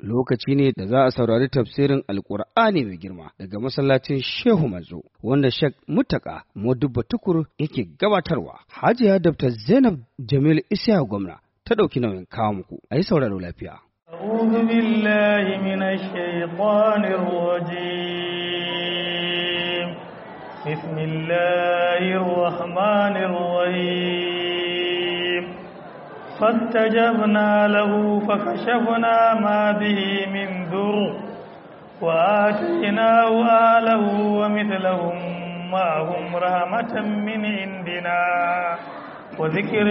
lokaci ne da za a saurari tafsirin alkur'ani mai girma daga masallacin shehu manzo wanda shek mutaka modubba tukur yake gabatarwa hajiya dr zainab jamil isya gwamna ta ɗauki nauyin kawo muku a yi sauraro lafiya أعوذ بالله من الشيطان الرجيم بسم الله الرحمن الرحيم فاستجبنا له فكشفنا ما به من ذر وآتيناه آله ومثلهم معهم رحمة من عندنا وذكر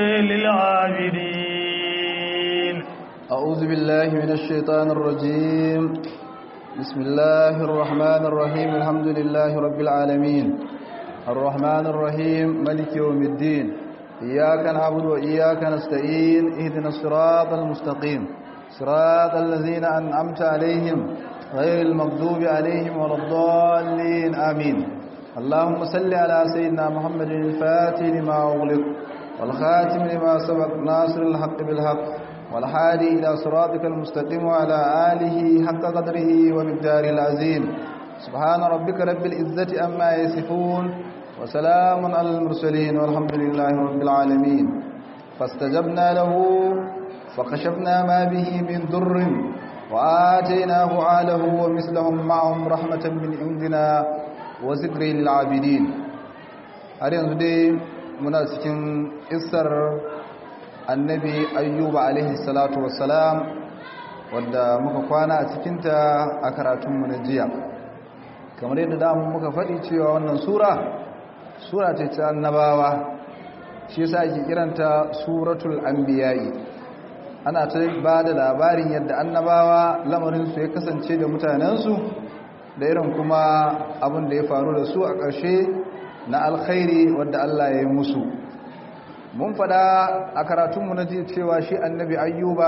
للعابدين أعوذ بالله من الشيطان الرجيم بسم الله الرحمن الرحيم الحمد لله رب العالمين الرحمن الرحيم ملك يوم الدين إياك نعبد وإياك نستعين اهدنا الصراط المستقيم صراط الذين أنعمت عليهم غير المغضوب عليهم ولا الضالين آمين اللهم صل على سيدنا محمد الفاتح لما أغلق والخاتم لما سبق ناصر الحق بالحق والحادي إلى صراطك المستقيم وعلى آله حق قدره ومقداره العظيم سبحان ربك رب العزة أما يصفون وسلام على المرسلين والحمد لله رب العالمين فاستجبنا له فكشفنا ما به من ضر وآتيناه آله ومثلهم معهم رحمة من عندنا وذكر للعابدين har yanzu dai muna cikin isar annabi ayyuba alaihi salatu wassalam wadda muka kwana a cikinta a karatunmu na jiya kamar yadda damu muka faɗi cewa wannan sura sura ce ta annabawa shi yasa ake kiranta suratul anbiya'i ana ta ba da labarin yadda annabawa lamarinsu ya kasance da mutanensu da irin kuma abin da ya faru da su a ƙarshe na alkhairi wadda Allah ya yi musu mun fada a karatunmu na jiya cewa shi annabi ayyuba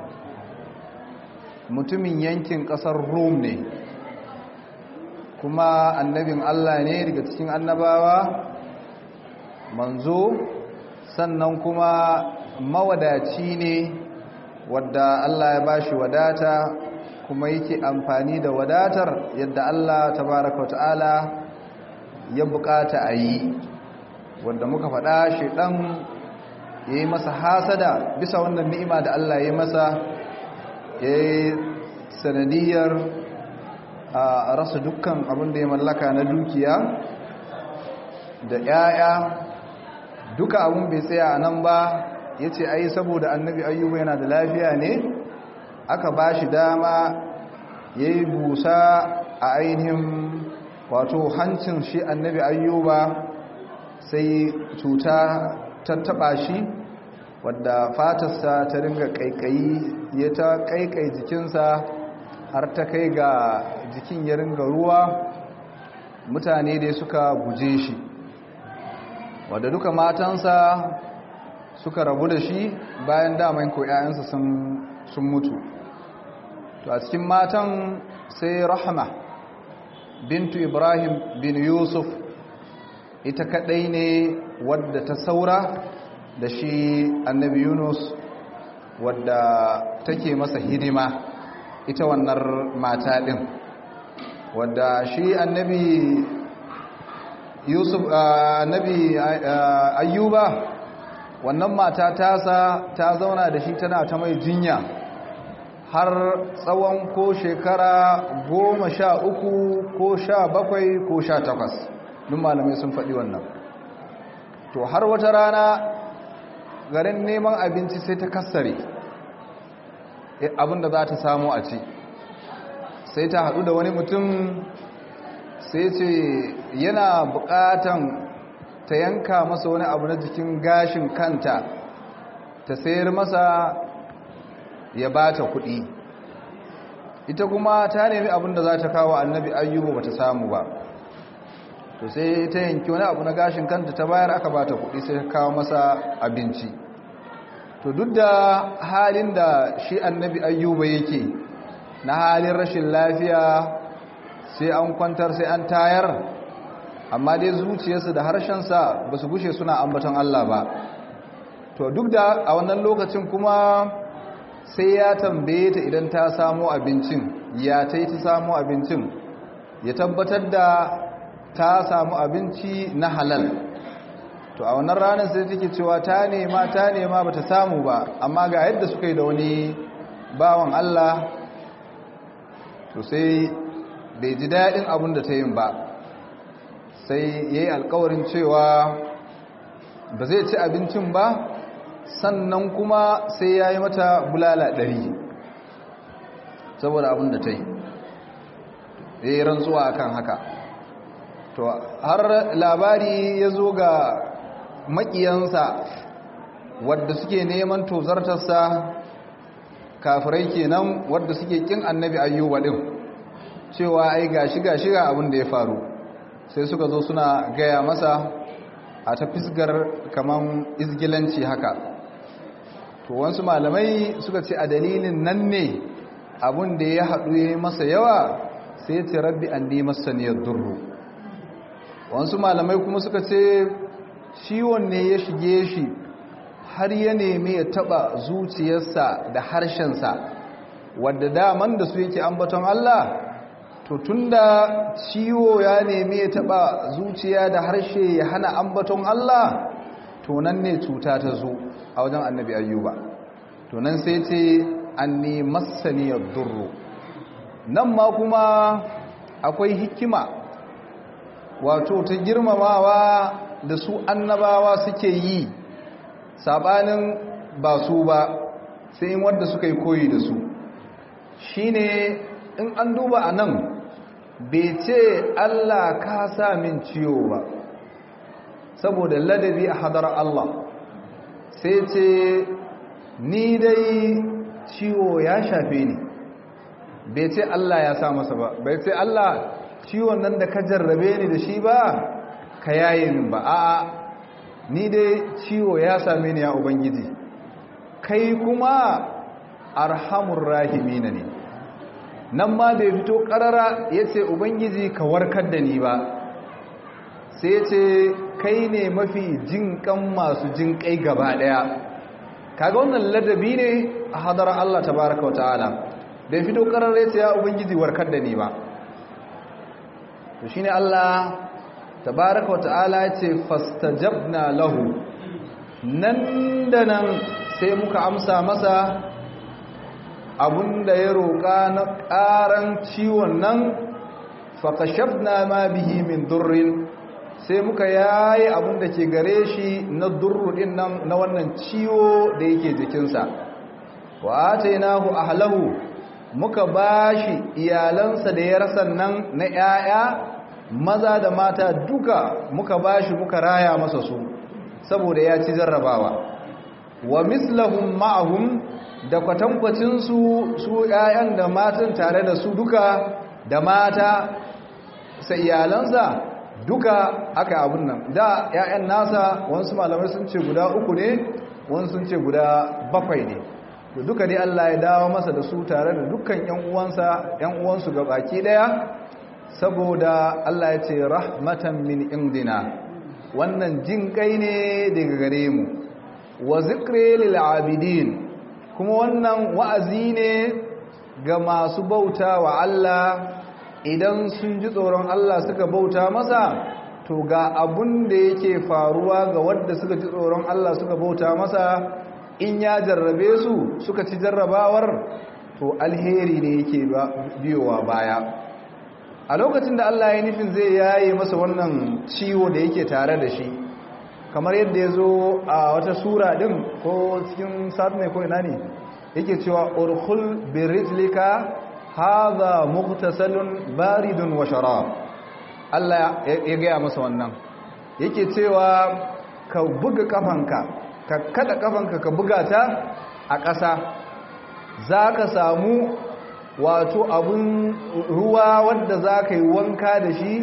mutumin yankin ƙasar rum ne kuma annabin Allah ne daga cikin annabawa manzo sannan kuma mawadaci ne wadda Allah ya bashi wadata kuma yake amfani da wadatar yadda Allah tabaraka wa ta'ala ya bukata a yi wadda muka faɗa shaidan ya yi masa hasada bisa wannan ni'ima da Allah ya masa ya yi sanadiyar a rasa dukkan abin da ya mallaka na dukiya da 'ya'ya duka abin bai tsaya a nan ba ya ce ai saboda annabi ayyuba yana da lafiya ne aka ba shi dama ya yi busa a ainihin wato hancin shi annabi ayyuba sai cuta ta taba shi wadda fatarsa ta ringa kaikayi ya ta kaikai jikinsa har ta kai ga jikin ya ringa ruwa mutane dai suka guje shi wadda duka matansa suka rabu da shi bayan daman ko 'ya'yansa sun mutu to a cikin matan sai rahama bintu ibrahim bin yusuf ita kadai ne wadda ta saura da shi annabi yunus wadda take masa hidima ita wannan mata din wadda shi annabi yusuf annabi ayyuba wannan mata tasa ta zauna da shi tana ta mai jinya har tsawon ko shekara goma sha uku ko sha bakwai ko sha takwas duk malamai sun faɗi wannan to har wata rana garin neman abinci sai ta kassare abinda za ta samu a ci sai ta haɗu da wani mutum sai ce yana buƙatan ta yanka masa wani abu na jikin gashin kanta ta sayar masa ya ba ta kuɗi ita kuma ta nemi abin da za ta kawo annabi ayyubu ba ta samu ba to sai ta yanki wani abu na gashin kanta ta bayar aka ba ta kuɗi sai ta kawo masa abinci to duk da halin da shi annabi ayyuba yake na halin rashin lafiya sai an kwantar sai an tayar amma dai zuciyarsa da harshensa ba su gushe suna ambaton Allah ba to duk da a wannan lokacin kuma sai ya tambaye ta idan ta samu abincin ya ta yi ta samu abincin ya tabbatar da ta samu abinci na halal to a wannan ranar sai take cewa ta nema ta nema bata samu ba amma ga yadda suka yi da wani bawan Allah to sai bai ji daɗin abin da ta yin ba sai ya yi alkawarin cewa ba zai ci abincin ba sannan kuma sai ya yi mata bulala ɗari saboda abin da ta yi ya yi rantsuwa akan haka to har labari ya zo ga makiyansa wadda suke neman tozartarsa kafirai kenan wadda suke kin annabi ayyuba din cewa ai gashi gashi ga abin da ya faru sai suka zo suna gaya masa a ta fisgar kaman izgilanci haka to wasu malamai suka ce a dalilin nan ne abin da ya haɗu ya masa yawa sai ce rabbi an ne masaniyar durru wasu malamai kuma suka ce ciwon ne ya shige shi har ya nemi ya taba zuciyarsa da harshensa wadda daman da su yake ambaton Allah to tunda ciwo ya nemi ya taba zuciya da harshe ya hana ambaton Allah to nan ne cuta ta zo a wajen annabi ayyuba to nan sai ce anni massaniyar durru nan ma kuma akwai hikima wato ta girmamawa da su annabawa suke yi sabanin ba su ba sai in wadda suka yi koyi da su shine in an duba a nan bai ce Allah ka sa min ciwo ba saboda ladabi a hadar Allah sai ce ni dai ciwo ya shafe ni bai ce Allah ya sa masa ba bai ce Allah ciwon nan da ka jarrabe ni da shi ba ka yaye min ba a'a ni dai ciwo ya same ni ya ubangiji kai kuma arhamur rahimina ne nan ma bai fito karara yace ubangiji ka warkar da ni ba sai yace kai ne mafi jinkan masu jinkai gaba daya kaga wannan ladabi ne a hadar Allah tabaaraka wa ta'ala bai fito karara yace ya ubangiji warkar da ni ba to shine Allah tabaraka wa ta'ala ya ce fastajabna lahu nan da nan sai muka amsa masa abunda ya roƙa na ƙaran ciwon nan faƙashabna ma bihi min durrin sai muka yayi abunda ke gare shi na durrudin nan na wannan ciwo da yake jikinsa wa atainahu ahlahu muka bashi iyalansa da ya rasa nan na 'ya'ya maza da mata duka muka bashi muka raya masa su saboda ya ci jarrabawa wa mislahum ma'ahum da kwatankwacin su su ƴaƴan da matan tare da su duka da mata sai iyalansa duka aka abun nan da ƴaƴan nasa wasu malamai sun ce guda uku ne wasu sun ce guda bakwai ne to duka dai Allah ya dawo masa da su tare da dukkan ƴan uwansa ƴan uwansu baki daya saboda Allah ya ce rahmatan min indina wannan jin kai ne daga gare mu wa zikri lil abidin kuma wannan wa'azi ne ga masu bauta wa Allah idan sun ji tsoron Allah suka bauta masa to ga abun da yake faruwa ga wadda suka ji tsoron Allah suka bauta masa in ya jarrabe su suka ci jarrabawar to alheri ne yake biyowa baya a lokacin da Allah ya nufin zai yaye masa wannan ciwo da yake tare da shi kamar yadda ya zo a wata sura din ko cikin satmai ko ina ne yake cewa urkhul birijlika hadha mughtasalun baridun wa sharab Allah ya gaya masa wannan yake cewa ka buga kafanka ka kada kafanka ka buga ta a ƙasa za ka samu wato abun ruwa wadda za ka yi wanka da shi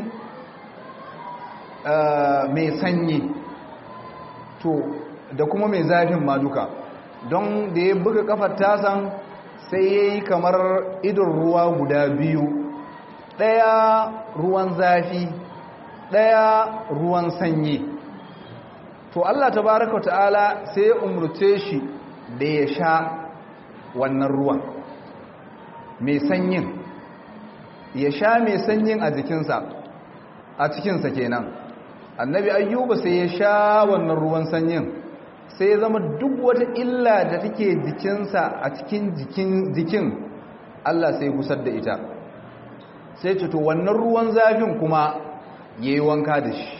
mai sanyi to da kuma mai zafin ma duka don da ya buga kafar tasan sai ya yi kamar idon ruwa guda biyu ɗaya ruwan zafi ɗaya ruwan sanyi to Allah tabaraka ta'ala sai ya umurce shi da ya sha wannan ruwan mai sanyin ya sha mai sanyin a jikinsa a cikinsa kenan annabi ayyuba sai ya sha wannan ruwan sanyin sai ya zama duk wata illa da take jikinsa a cikin jikin Allah sai gusar da ita sai to wannan ruwan zafin kuma yayi wanka da shi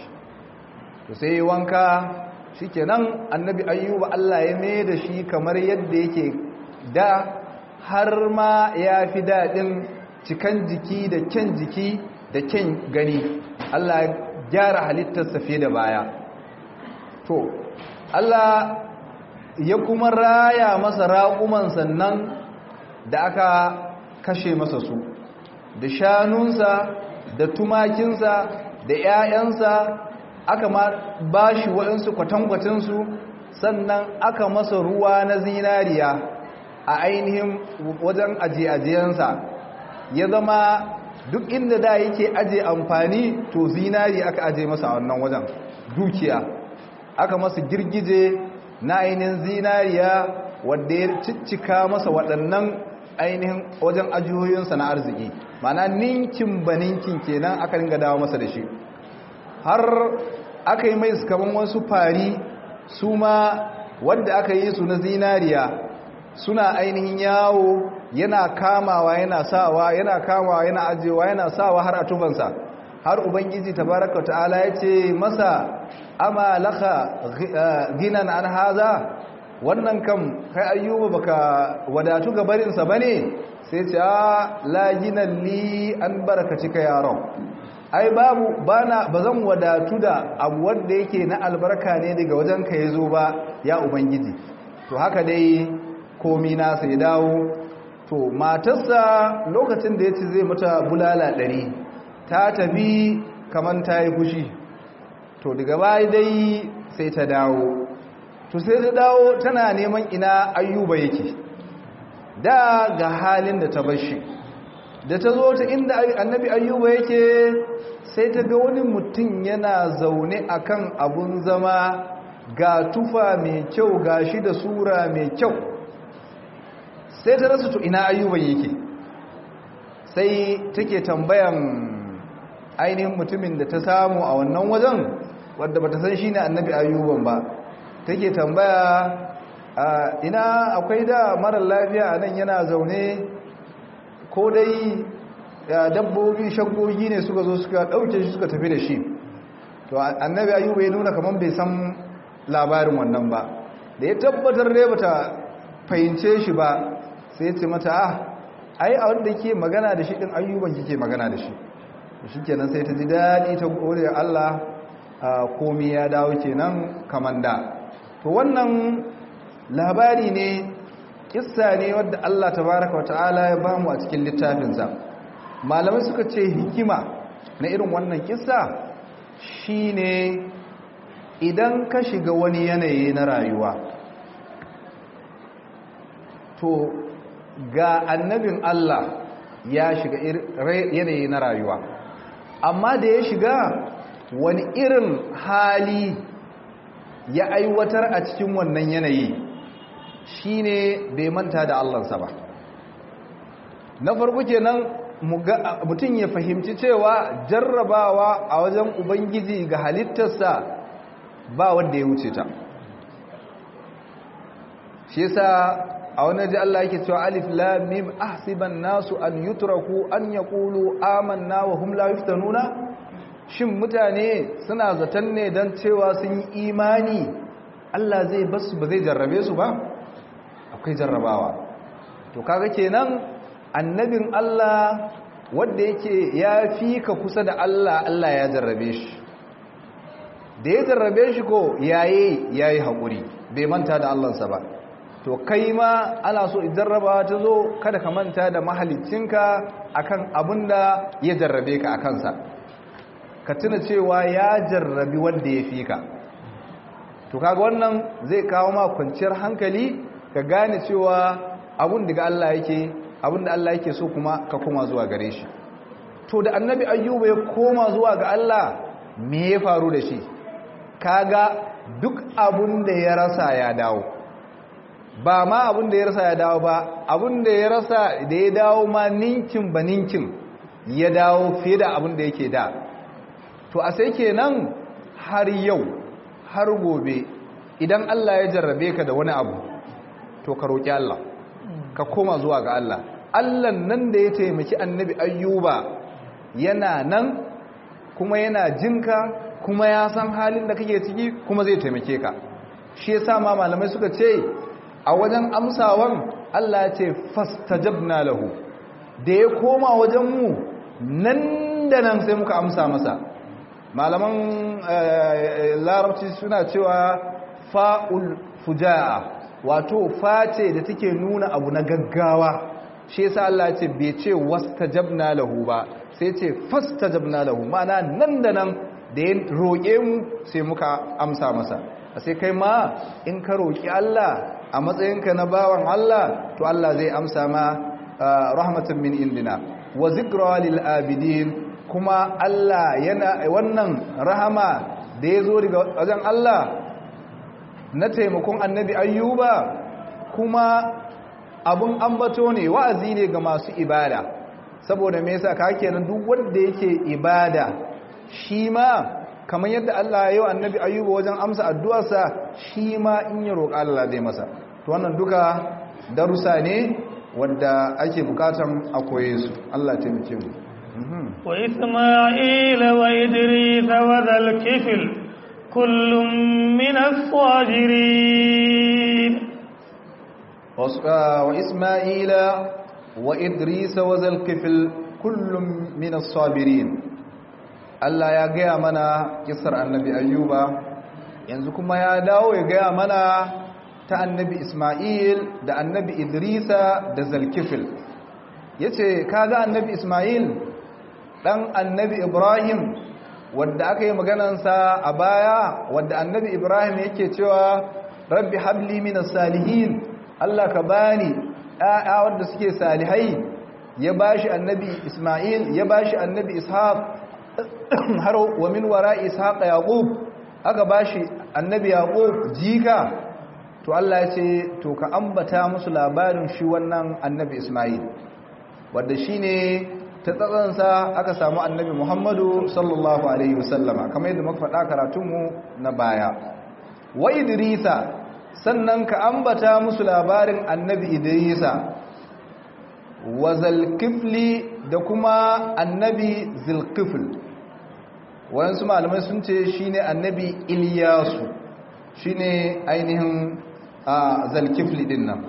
to sai yayi wanka shikenan annabi ayyuba Allah ya mai da shi kamar yadda yake da har ma ya fi daɗin cikan jiki da kyan jiki da kyan gani Allah ya gyara halittarsa fiye da baya to Allah ya kuma raya masa raƙuman sannan da aka kashe masa su da shanunsa da tumakinsa da 'ya'yansa aka ma ba shi waɗansu kwatankwacinsu sannan aka masa ruwa na zinariya a ainihin wajen ajiye-ajiyensa ya zama duk inda da yake aje amfani to zinari aka aje masa a wannan wajen dukiya aka masa girgije na ainihin zinariya wadda ya ciccika masa waɗannan ainihin wajen ajiyoyinsa na arziki mana ninkin ba ninkin kenan aka ringa dawo masa da shi har aka yi mai kaman wasu fari su ma wadda aka yi su na zinariya suna ainihin yawo yana kamawa yana sawa yana kamawa yana ajewa yana sawa har a tufansa har ubangiji tabaraka ta'ala ya ce masa ama laka ginan an haza wannan kam kai ayyuba baka wadatu ga barinsa bane sai ce a la ginan li an barakatika yaron ai babu bana bazan wadatu da abu wanda yake na albarka ne daga wajen ka yazo ba ya ubangiji to haka dai komi nasa ya dawo to matarsa lokacin da ya ci zai mata bulala ɗari ta tafi kamar ta yi fushi to daga baya dai sai ta dawo to sai ta dawo tana neman ina ayyuba yake da ga halin da ta bashi da ta zo ta inda annabi ayyuba yake sai ta ga wani mutum yana zaune akan abun zama ga tufa mai kyau ga shi da sura mai kyau sai ta rasu to ina ayyuban yake sai take tambayan ainihin mutumin da ta samu a wannan wajen wadda bata san shine annabi ayyuban ba take tambaya ina akwai da marar lafiya a nan yana zaune ko dai dabbobi shaggogi ne suka zo suka dauke shi suka tafi da shi to annabi ayyuba ya nuna kamar bai san labarin wannan ba da ya tabbatar dai bata fahimce shi ba sai ya ce mata ah ai a wanda ke magana da shi din ayyuban kike magana da shi shi kenan sai ta ji daɗi ta gode Allah komi ya dawo kenan kaman da to wannan labari ne kissa ne wadda Allah tabaraka wa ta'ala ya bamu a cikin littafinsa malamai suka ce hikima na irin wannan kissa shine idan ka shiga wani yanayi na rayuwa to ga annabin Allah ya shiga yanayi na rayuwa amma da ya shiga wani irin hali ya aiwatar a cikin wannan yanayi shine bai manta da Allahnsa ba na farko kenan mutum ya fahimci cewa jarrabawa a wajen ubangiji ga halittarsa ba wanda ya wuce ta shi yasa a wani ji Allah yake cewa alif lam mim ahsiban nasu an yutraku an yaqulu amanna wa hum la yuftanuna shin mutane suna zaton ne dan cewa sun yi imani Allah zai basu ba zai jarrabe su ba akwai jarrabawa to kaga kenan annabin Allah wanda yake ya fi ka kusa da Allah Allah ya jarrabe shi da ya jarrabe shi ko yayi yayi hakuri bai manta da Allahnsa ba to kai ma ana so jarraba ta zo kada ka manta da mahalicinka akan abinda ya jarrabe ka akansa ka tuna cewa ya jarrabi wanda ya fi ka to kaga wannan zai kawo ma kwanciyar hankali ka gane cewa abun daga Allah yake abin da Allah yake so kuma ka koma zuwa gare shi to da annabi ayyuba ya koma zuwa ga Allah me ya faru da shi kaga duk abun da ya rasa ya dawo ba ma abin da ya rasa ya dawo ba abin da ya rasa da ya dawo ma ninkin ba ninkin ya dawo fiye da abin da yake da to a sai kenan har yau har gobe idan Allah ya jarrabe ka da wani abu to ka roƙi Allah ka koma zuwa ga Allah Allah nan da ya taimaki annabi ayyuba yana nan kuma yana jinka kuma ya san halin da kake ciki kuma zai taimake ka shi yasa ma malamai suka ce a wajen amsawan Allah ya ce fastajabna lahu da ya koma wajen mu nan da nan sai muka amsa masa malaman larabci suna cewa fa'ul fuja'a wato face da take nuna abu na gaggawa shi yasa Allah ya ce bai ce wastajabna lahu ba sai ce fastajabna lahu ma'ana nan da nan da ya roƙe mu sai muka amsa masa sai kai ma in ka roƙi Allah a matsayinka na bawan Allah to Allah zai amsa ma rahmatan min indina wa zikra lil abidin kuma Allah yana wannan rahama da ya zo daga wajen Allah na taimakon annabi ayyuba kuma abun ambato ne wa'azi ne ga masu ibada saboda me yasa ka kenan duk wanda yake ibada shi ma kamar yadda Allah ya yi annabi ayyuba wajen amsa addu'arsa shi ma in ya roƙa Allah zai masa to wannan duka darussa ne wanda ake bukatan a koye su Allah taimake mu wa isma'ila wa idris wa dhal kifl kullum min as-sajirin wa isma'ila wa idris wa dhal kifl kullum min as-sabirin Allah ya gaya mana kisar annabi ayyuba yanzu kuma ya dawo ya gaya mana ta annabi Ismail da annabi Idrisa da Zalkifil ya ce kaga annabi Ismail ɗan annabi Ibrahim wadda aka yi maganansa a baya wadda annabi Ibrahim yake cewa rabbi habli minas salihin Allah ka bani ɗaya wadda suke salihai ya bashi annabi Ismail ya bashi annabi Ishaq har wa min wara Ishaq Yaqub aka bashi annabi Yaqub jika to Allah ya ce to ka ambata musu labarin shi wannan annabi Ismail wanda shine ta tsatsansa aka samu annabi Muhammadu sallallahu alaihi wasallama kamar yadda muka faɗa karatunmu na baya wa Idrisa sannan ka ambata musu labarin annabi Idrisa wa Zalkifli da kuma annabi Zilkifl wayansu malamai sun ce shine annabi Ilyasu shine ainihin a zalkifli din nan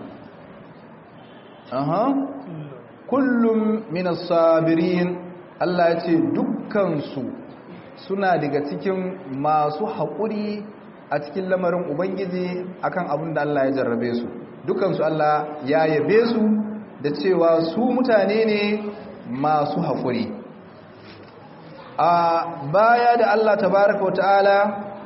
aha kullum minas sabirin Allah ya ce dukkansu suna daga cikin masu haƙuri a cikin lamarin ubangiji akan abin da Allah ya jarrabe su dukkansu Allah ya yabe su da cewa su mutane ne masu haƙuri a baya da Allah tabaraka wa ta'ala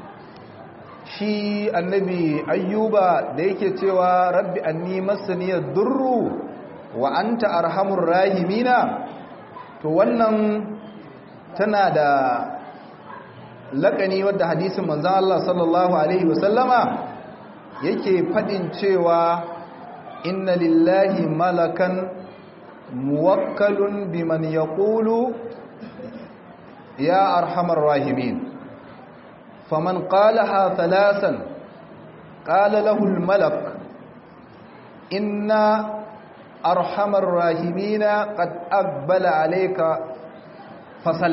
shi annabi ayyuba da yake cewa rabbi anni masaniyar durru wa anta arhamur rahimina to wannan tana da laƙani wadda hadisin manzan Allah sallallahu alaihi wasallama yake faɗin cewa inna lillahi malakan muwakkalun biman yaqulu ya arhamar rahimin فمن قالها ثلاثا قال له الملك إن أرحم الراحمين قد أقبل عليك فصل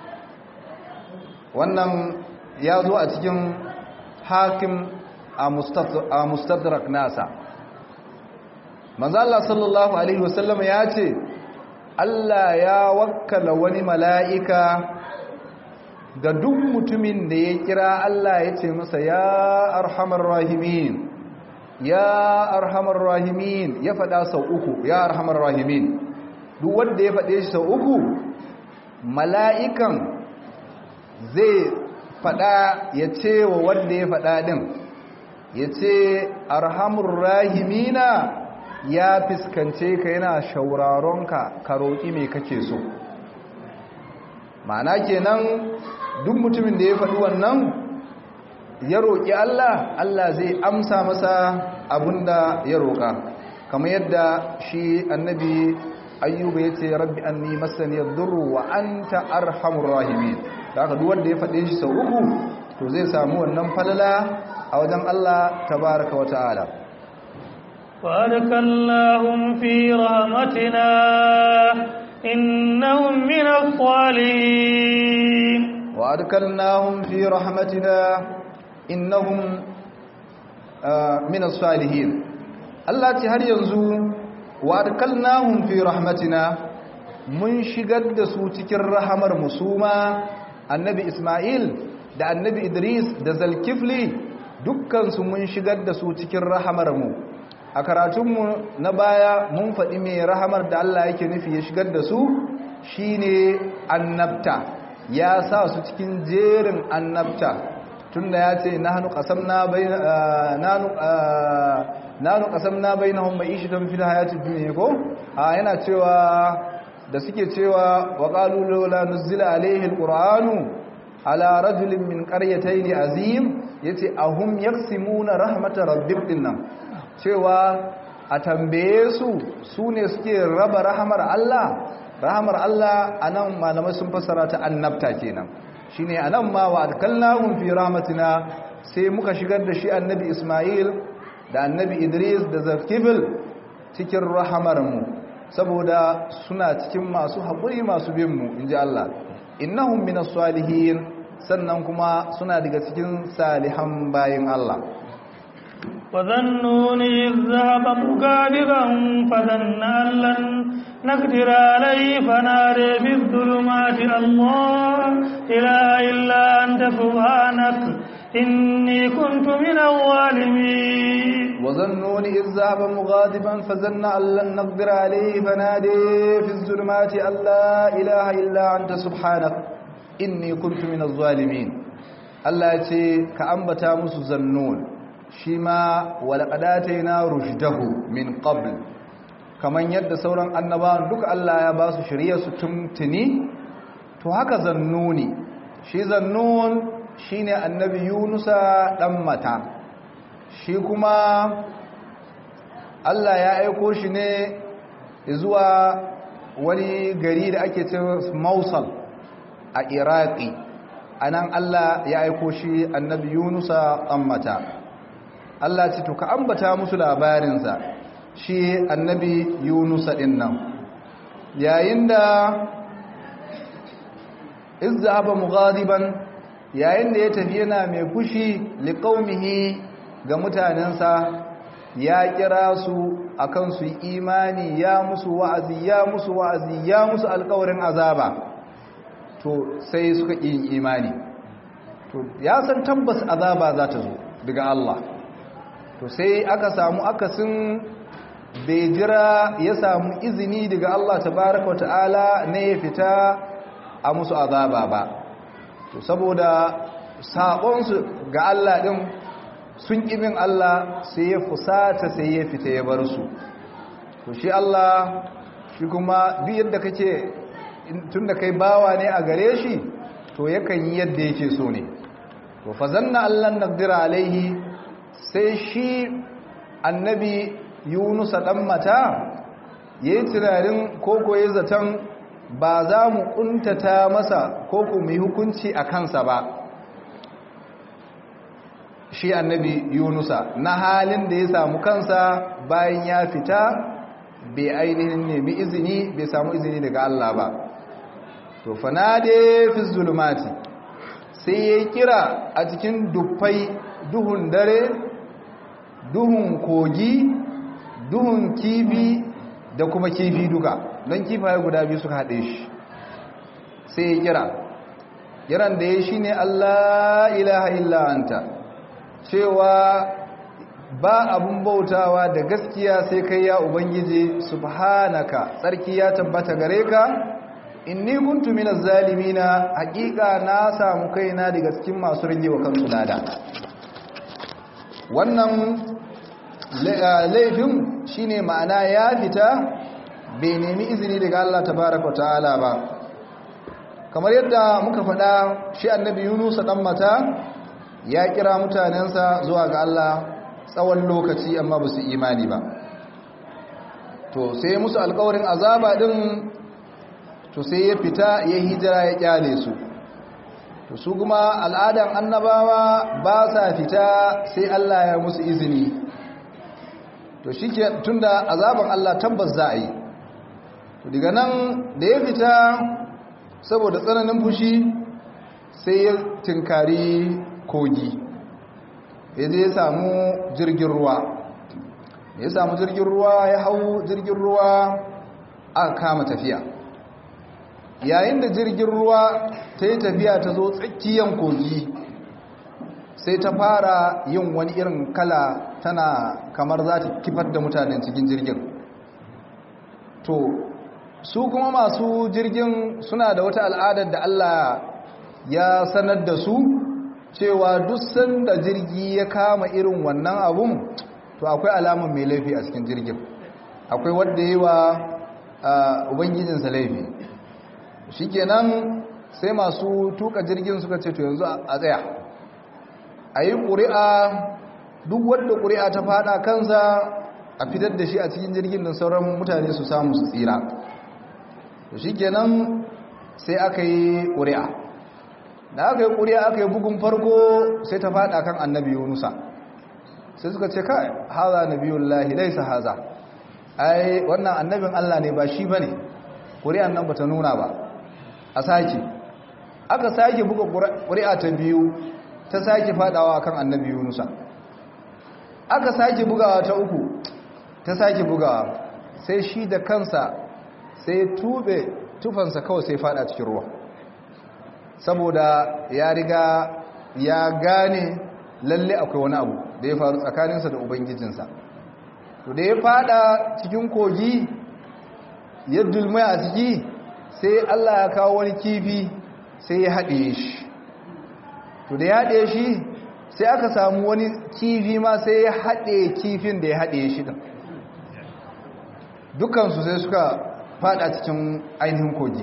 wannan ya zo a cikin hakim a mustadrak nasa manzo Allah sallallahu alaihi wasallam ya ce Allah ya wakkala wani mala'ika ga duk mutumin da ya kira Allah ya ce masa ya arhamar rahimin ya arhamar rahimin ya faɗa sau uku ya arhamar rahimin duk wanda ya faɗe shi sau uku mala'ikan zai faɗa ya ce wa wanda ya faɗa ɗin ya ce arhamar rahimina ya fiskance ka yana shauraronka ka roƙi mai kake so ma'ana kenan duk mutumin da ya faɗi wannan ya roƙi Allah Allah zai amsa masa abunda ya roƙa kamar yadda shi annabi ayyuba ya ce rabbi anni masani yadurru wa anta arhamur rahimin da haka duk wanda ya faɗe shi sau uku to zai samu wannan falala a wajen Allah tabaraka wa ta'ala وأدخلناهم في رحمتنا إنهم من الصالحين وأدخلناهم في رحمتنا إنهم من الصالحين Allah ce har yanzu wa adkalnahum fi rahmatina mun shigar da su cikin rahamar musuma annabi Ismail da annabi Idris da Zalkifli dukkan su mun shigar da su cikin rahamar mu a karatunmu na baya mun faɗi mai rahamar da Allah yake nufi ya shigar da su shine annabta ya sa su cikin jerin annabta tunda ya ce nahnu qasamna bayna nahnu nanu qasamna bainahum ma'ishatan fil hayatid dunya ko a yana cewa da suke cewa wa qalu la nuzila alayhi alquranu ala rajulin min qaryatayn azim yace ahum yaqsimuna rahmatar rabbik dinnan cewa a tambaye su sune suke raba rahmar Allah rahmar Allah anan malamai sun fassara ta annabta kenan shine anan ma wa adkallahum fi rahmatina sai muka shigar da shi annabi Isma'il da annabi idris da zakifil cikin rahamarmu saboda suna cikin masu haƙuri masu binmu in ji Allah innahum minas salihin sannan kuma suna daga cikin salihan bayin Allah وظنون إذ ذهب مكاذبا فظن أن لن نقدر عليه فنادى في الظلمات الله إله إلا أنت سبحانك إني كنت من الظالمين وظنون إذ ذهب مغاضبا فظن أن لن نقدر عليه فنادي في الظلمات أن لا إله إلا أنت سبحانك إني كنت من الظالمين الله يتي كأنبتا مسو ظنون شما ولقد آتينا رشده من قبل kaman yadda sauran annabawan duka Allah ya ba su shirye su tuntuni to haka zannuni shi zannun shine annabi Yunusa dan mata shi kuma Allah ya aiko shi ne zuwa wani gari da ake ce Mosul a Iraki anan Allah ya aiko shi annabi Yunusa dan mata Allah ce to ka ambata musu labarinsa shi annabi Yunusa din nan yayin da izzaba mughadiban yayin da ya tafi yana mai fushi liqaumihi ga mutanensa ya kira su akan su imani ya musu wa'azi ya musu wa'azi ya musu alƙawarin azaba to sai suka yi imani to ya san tabbas azaba za ta zo daga Allah to sai aka samu akasin bai jira ya samu izini daga Allah tabaraka wata'ala ne ya fita a musu azaba ba to saboda saƙonsu ga Allah ɗin sun ƙibin Allah sai ya fusata sai ya fita ya bar su to shi Allah shi kuma duk yadda kake tun da kai bawa ne a gare shi to yakan yi yadda yake so ne to fa zanna Allah naqdira alaihi sai shi annabi Yunus dan mata yayi tunanin koko yayi zaton ba za mu kuntata masa ko ku yi hukunci a kansa ba shi annabi yunusa na halin da ya samu kansa bayan ya fita bai ainihin nemi izini bai samu izini daga Allah ba to fanade fi zulumati sai ya kira a cikin dufai duhun dare duhun kogi duhun kifi da kuma kifi duka don kifaye guda biyu suka haɗe shi sai ya kira kiran da ya shi ne Allah ilaha illa anta cewa ba abun bautawa da gaskiya sai kai ya ubangiji subhanaka tsarki ya tabbata gare ka inni kuntu minaz zalimina haƙiƙa na samu kaina daga cikin masu rage wa kansu lada wannan laifin shine ma'ana ya fita bai nemi izini daga Allah tabaraka ta'ala ba kamar yadda muka faɗa shi annabi Yunus dan mata ya kira mutanensa zuwa ga Allah tsawon lokaci amma ba su imani ba to sai musu alkawarin azaba din to sai ya fita ya hijira ya kyale su to su kuma al'adan annabawa ba sa fita sai Allah ya musu izini to shike tunda azaban Allah tabbas za a yi to daga nan da ya fita saboda tsananin fushi sai ya tinkari kogi ya je ya samu jirgin ruwa ya samu jirgin ruwa ya hau jirgin ruwa aka kama tafiya yayin da jirgin ruwa ta yi tafiya ta zo tsakiyan kogi sai ta fara yin wani irin kala tana kamar za ta kifar da mutanen cikin jirgin to su kuma masu jirgin suna da wata al'adar da Allah ya sanar da su cewa duk sanda jirgi ya kama irin wannan abun to akwai alamun mai laifi a cikin jirgin akwai wadda yi wa ubangijinsa laifi shikenan sai masu tuka jirgin suka ce to yanzu a tsaya a yi ƙuri'a duk wadda ƙuri'a ta fada kansa a fitar da shi a cikin jirgin da sauran mutane su samu su tsira to shikenan sai aka yi ƙuri'a da aka yi ƙuri'a aka yi bugun farko sai ta fada kan annabi yunusa sai suka ce kai haza nabiyullahi laisa haza ai wannan annabin Allah ne ba shi bane ƙuri'an nan bata nuna ba a sake aka sake buga ƙuri'a ta biyu ta sake fadawa kan annabi yunusa aka sake bugawa ta uku ta sake bugawa sai shi da kansa sai tube tufansa kawai sai fada cikin ruwa saboda ya riga ya gane lalle akwai wani abu da ya faru tsakaninsa da ubangijinsa to da ya fada cikin kogi ya dulmai a ciki sai Allah ya kawo wani kifi sai ya haɗe shi to da ya haɗe shi sai aka samu wani kifi ma sai ya haɗe kifin da ya haɗe shi ɗin dukansu sai suka fada cikin ainihin kogi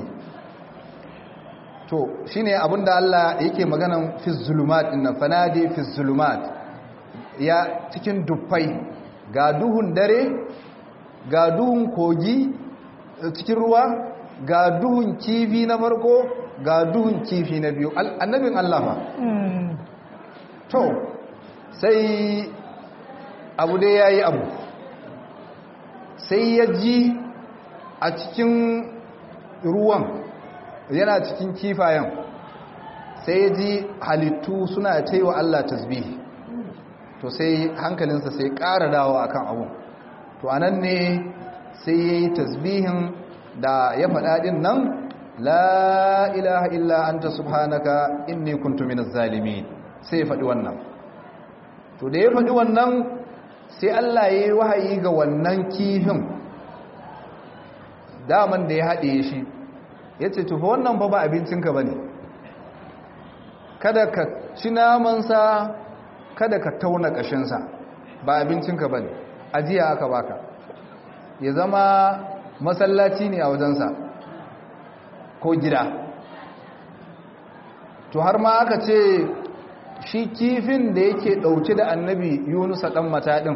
to shine abinda Allah yake maganan fi zulumat din fanadi fi zulumat ya cikin dufai ga duhun dare ga duhun kogi cikin ruwa ga duhun kifi na farko ga duhun kifi na biyu annabin Allah fa to sai abu dai yayi abu sai ya ji a cikin ruwan yana cikin kifayen sai ya ji halittu suna ta yi wa Allah tasbihi to sai hankalinsa sai ƙara dawo akan abu to anan ne sai ya yi tasbihin da ya faɗaɗin nan la ilaha illa anta subhanaka inni kuntu minaz zalimin sai ya faɗi wannan to da ya faɗi wannan sai Allah ya yi wahayi ga wannan kifin daman da ya haɗe shi ya ce tufa wannan fa ba abincinka ba ne kada ka ci namansa kada ka tauna ƙashinsa ba abincinka ba ne ajiya aka baka ya zama masallaci ne a wajensa ko gida to har ma aka ce shi kifin da yake ɗauke da annabi yunusa ɗan mataɗin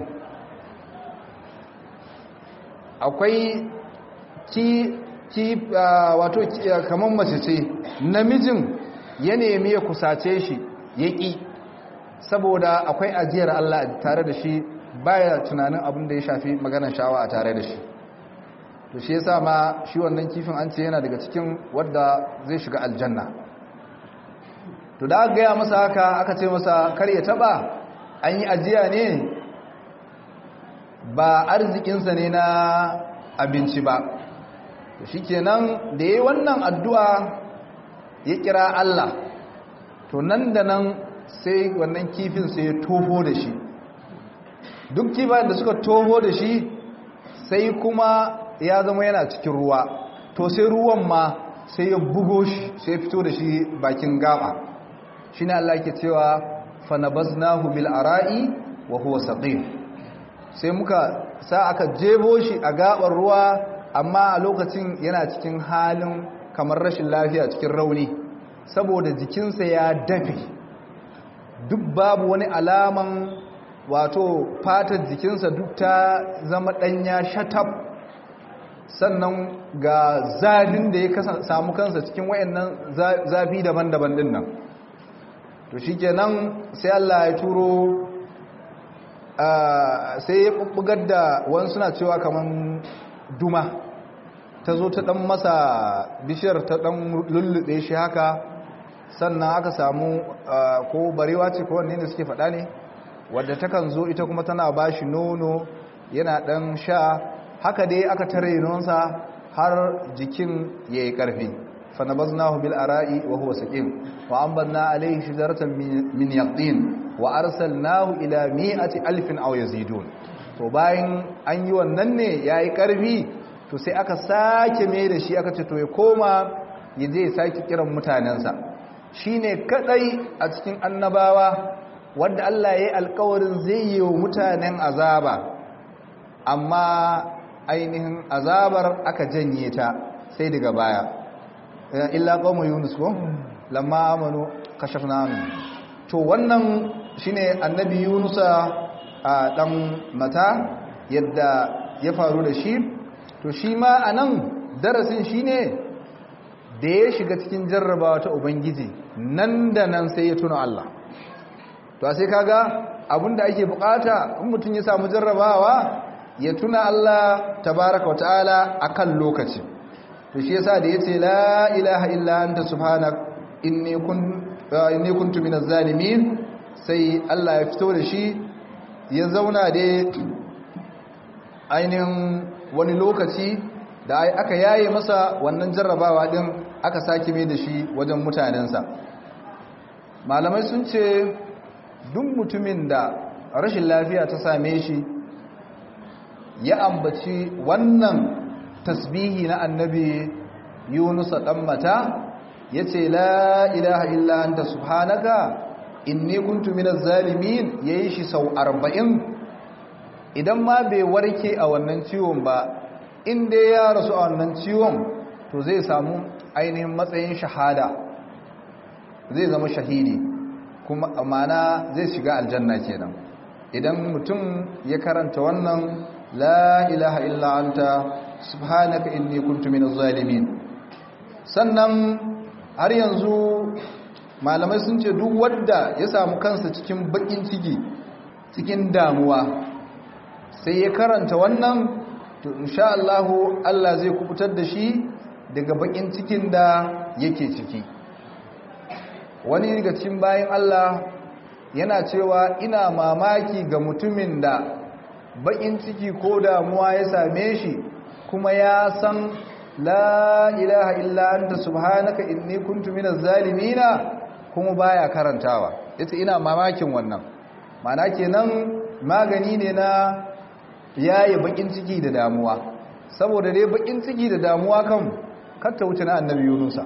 akwai ki ki wato kamar mace ce namijin ya nemi ya kusace shi ya ƙi saboda akwai ajiyar Allah tare da shi baya tunanin abin da ya shafi maganar shawa a tare da shi to shi yasa ma shi wannan kifin an ce yana daga cikin wadda zai shiga aljanna to da aka gaya masa haka aka ce masa kar ya taba an yi ajiya ne ba arzikinsa ne na abinci ba to shikenan da yayi wannan addu'a ya kira Allah to nan da nan sai wannan kifin sai ya toho da shi duk kifayen da suka toho da shi sai kuma ya zama yana cikin ruwa to sai ruwan ma sai ya bugo shi sai ya fito da shi bakin gaba shine Allah ke cewa fanabaznahu bil ara'i wa huwa saqim sai muka sa aka jebo shi a gabar ruwa amma a lokacin yana cikin halin kamar rashin lafiya cikin rauni saboda jikinsa ya dafe duk babu wani alaman wato fatar jikinsa duk ta zama ɗanya shatab sannan ga zafin da ya samu kansa cikin wayannan zafi daban-daban din nan to shikenan sai Allah ya turo sai ya bubbugar da wani suna cewa kaman duma ta zo ta dan masa bishiyar ta dan lullube shi haka sannan aka samu ko barewa ce ko wanne ne suke faɗa ne wadda takan zo ita kuma tana bashi nono yana dan sha haka dai aka tare nonsa har jikin ya yi ƙarfi fanabaznahu bil ara'i wa huwa saqim wa anbanna alayhi shajaratan min yaqtin wa arsalnahu ila mi'ati alfin aw yazidun to bayan an yi wannan ne yayi ƙarfi to sai aka sake mai da shi aka ce to ya koma ya je ya sake kiran mutanensa shine kadai a cikin annabawa wanda Allah ya yi alƙawarin zai yi wa mutanen azaba amma ainihin azabar aka janye ta sai daga baya illa qawmu yunus ko lamma amanu kashafna anhum to wannan shine annabi yunusa a dan mata yadda ya faru da shi to shi ma anan darasin shine da ya shiga cikin jarrabawa ta ubangiji nan da nan sai ya tuna Allah to sai kaga abinda ake bukata in mutum ya samu jarrabawa ya tuna Allah tabaraka wata'ala akan lokaci to shi yasa da yace la ilaha illa anta subhanak inni kun inni kuntu minaz zalimin sai Allah ya fito da shi ya zauna da ainihin wani lokaci da aka yaye masa wannan jarrabawa din aka sake mai da shi wajen mutanensa malamai sun ce duk mutumin da rashin lafiya ta same shi ya ambaci wannan tasbihi na annabi Yunus dan mata yace la ilaha illa anta subhanaka inni kuntu minaz zalimin yayi shi sau 40 idan ma bai warke a wannan ciwon ba in dai ya rasu a wannan ciwon to zai samu ainihin matsayin shahada zai zama shahidi kuma amana zai shiga aljanna kenan idan mutum ya karanta wannan la ilaha illa anta subhanaka inni kuntu minaz zalimin sannan har yanzu malamai sun ce duk wanda ya samu kansa cikin bakin ciki cikin damuwa sai ya karanta wannan to insha Allah Allah zai kubutar da shi daga bakin cikin da yake ciki wani daga cikin bayan Allah yana cewa ina mamaki ga mutumin da bakin ciki ko damuwa ya same shi kuma ya san la ilaha illa anta subhanaka inni kuntu minaz zalimina kuma baya karantawa yace ina mamakin wannan mana kenan magani ne na yayi bakin ciki da damuwa saboda dai bakin ciki da damuwa kan katta wuce na annabi Yunusa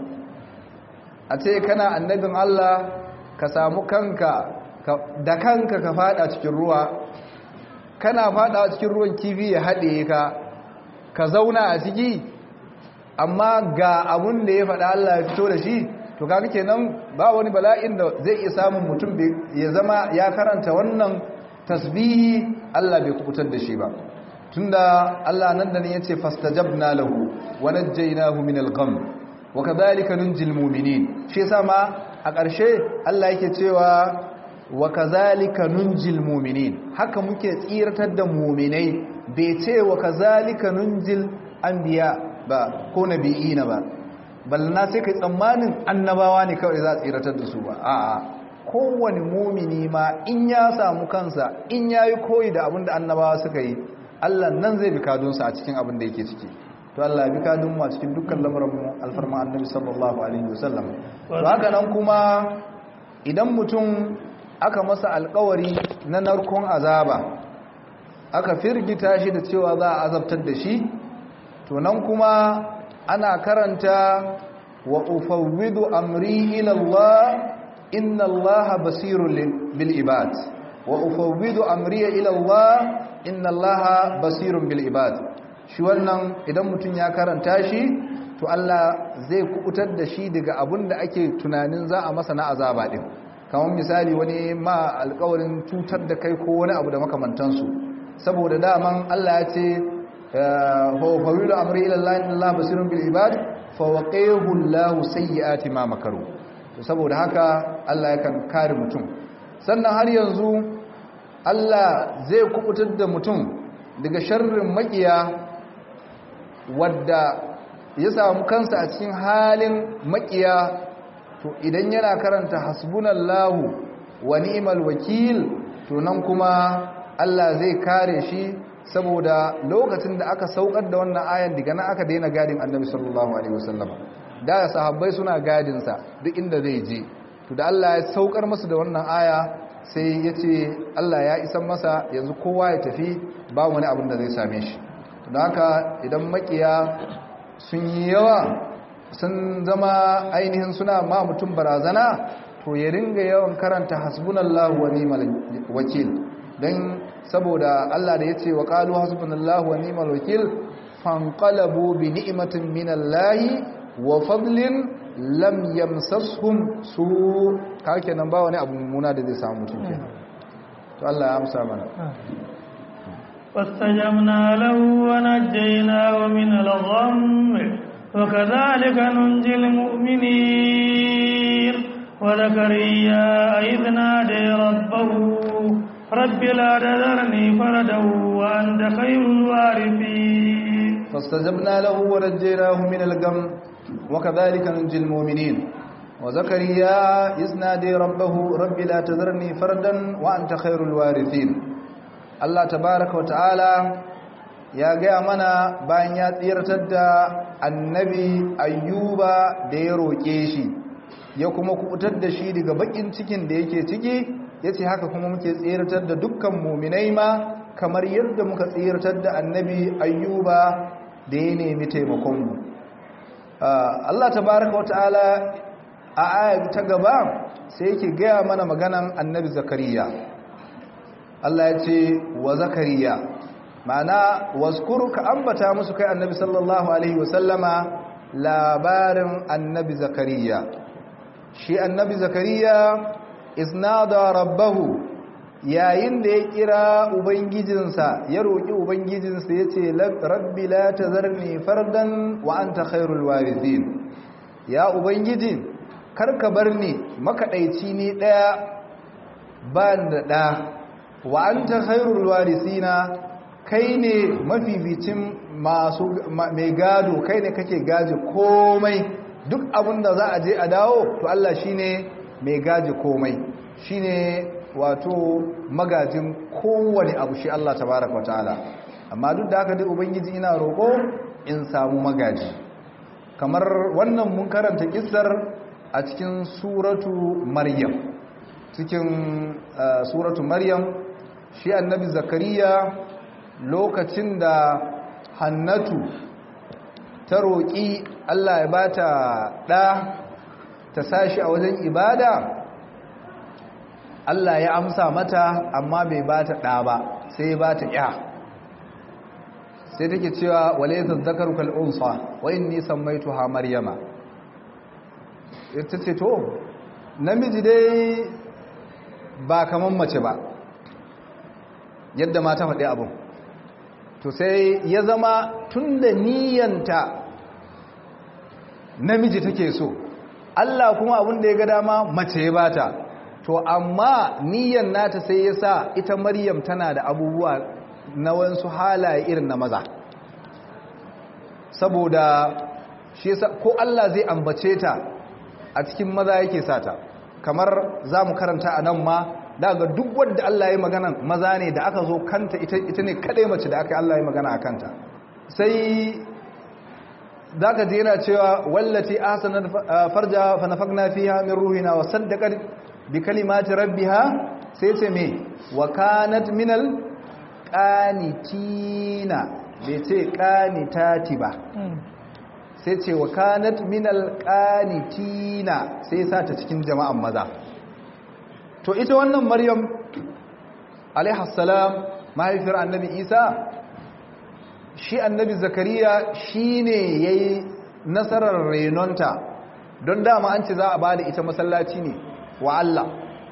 a ce kana annabin Allah ka samu kanka da kanka ka fada cikin ruwa kana fada cikin ruwan kifi ya haɗe ka ka zauna a ciki amma ga abun da ya faɗa Allah ya fito da shi to kaga kenan ba wani bala'in da zai iya samun mutum ya zama ya karanta wannan tasbihi Allah bai kubutar da shi ba tunda Allah nan da ne yace fastajabna lahu wa najjaynahu min al-gham wa kadhalika nunjil mu'minin shi yasa ma a ƙarshe Allah yake cewa wa kazalika nunjil mu'minin haka muke tsiratar da mu'minai bai ce wa kazalika nunjil anbiya ba ko nabiyina ba ballana sai kai tsammanin annabawa ne kawai za a tsiratar da su ba a'a kowane mumini ma in ya samu kansa in yayi koyi da abin da annabawa suka yi Allah nan zai bi kadunsa a cikin abin da yake ciki to Allah bi kadun mu a cikin dukkan lamarin mu alfarma annabi sallallahu alaihi wasallam to haka nan kuma idan mutum aka masa alkawari na narkon azaba aka firgita shi da cewa za a azabtar da shi to nan kuma ana karanta wa ufawwidu amri ila Allah inna Allah basirun bil ibad wa ufawwidu amri ila Allah inna Allah basirun bil ibad shi wannan idan mutum ya karanta shi to Allah zai kubutar da shi daga abin da ake tunanin za a masa na azaba din kamar misali wani ma alkawarin cutar da kai ko wani abu da makamantansu saboda daman Allah ya ce fawilu amri ila Allah inna Allah basirun bil ibad fa waqihu Allah sayyiati ma makaru to saboda haka Allah yakan kare mutum sannan har yanzu Allah zai kubutar da mutum daga sharrin makiya wadda ya samu kansa a cikin halin makiya to idan yana karanta hasbunallahu wa ni'mal wakil to nan kuma Allah zai kare shi saboda lokacin da aka saukar da wannan ayan daga nan aka daina gadin Annabi sallallahu alaihi wasallam da sahabbai suna gadin sa duk inda zai je to da Allah ya saukar masa da wannan aya sai ya ce Allah ya isan masa yanzu kowa ya tafi ba wani abin da zai same shi don haka idan makiya sun yi yawa sun zama ainihin suna ma mutum barazana to ya ringa yawan karanta hasbunallahu wa ni'mal wakil dan saboda Allah da yace wa qalu hasbunallahu wa ni'mal wakil fanqalabu bi ni'matin minallahi wa fadlin lam yamsashum su ka kenan ba wani abu mummuna da zai samu mutum kenan to Allah ya amsa mana فاستجبنا له ونجيناه من الغم وكذلك ننجي المؤمنين وزكريا إذ نادي ربه رب لا تذرني فردا وأنت خير الوارثين فاستجبنا له ونجيناه من الغم وكذلك ننجي المؤمنين وزكريا إذ نادي ربه رب لا تذرني فردا وأنت خير الوارثين Allah tabaraka wa ta'ala ya gaya mana bayan ya tsirtar da annabi ayyuba da ya roƙe shi ya kuma kubutar da shi daga bakin cikin da yake ciki ya ce haka kuma muke tsirtar da dukkan muminai ma kamar yadda muka tsirtar da annabi ayyuba da ya nemi taimakonmu Allah tabaraka wa ta'ala a aya ta gaba sai yake gaya mana maganan annabi zakariya Allah ya ce wa zakariya ma'ana waskuru ka ambata musu kai annabi sallallahu alaihi wasallama labarin annabi zakariya shi annabi zakariya isnada rabbahu yayin da ya kira ubangijinsa ya roƙi ubangijinsa ya ce rabbi la tazarni fardan wa anta khairul warithin ya ubangiji karka bar ni makaɗaici ni ɗaya ba da ɗa wa an ta khairul warisina kai ne mafificin masu mai gado kai ne kake gaji komai duk abin da za a je a dawo to Allah shine mai gaji komai shine wato magajin kowane abu shi Allah tabaraka wa ta'ala amma duk da haka dai ubangiji ina roƙo in samu magaji kamar wannan mun karanta kissar a cikin suratu maryam cikin suratu maryam shi annabi zakariya lokacin da hannatu ta roƙi Allah ya bata ɗa ta sashi a wajen ibada Allah ya amsa mata amma bai bata ɗa ba sai ya bata ya sai take cewa wale zazzakaru kal'unsa wa inni sammaituha maryama ita ce to namiji dai ba kaman mace ba yadda mata faɗi abin to sai ya zama tun da niyanta namiji take so Allah kuma abin da ya ga dama mace ya bata to amma niyan nata sai ya sa ita maryam tana da abubuwa na wasu halaye irin na maza saboda shi ko Allah zai ambace ta a cikin maza yake sata kamar za mu karanta a nan ma daga duk wadda Allah ya magana maza ne da aka zo kanta ita ne kadai mace da aka Allah ya magana a kanta sai za ka ji yana cewa wallati ahsanat farja fa nafakna fiha min ruhina wa saddaqat bi kalimati rabbiha sai ce me wa kanat minal qanitina bai ce qanitati ba sai ce wa kanat minal qanitina sai sa ta cikin jama'an maza to ita wannan maryam alaihassalam mahaifiyar annabi isa shi annabi zakariya shi ne ya yi nasarar renonta don dama an ce za a ba da ita masallaci ne wa Allah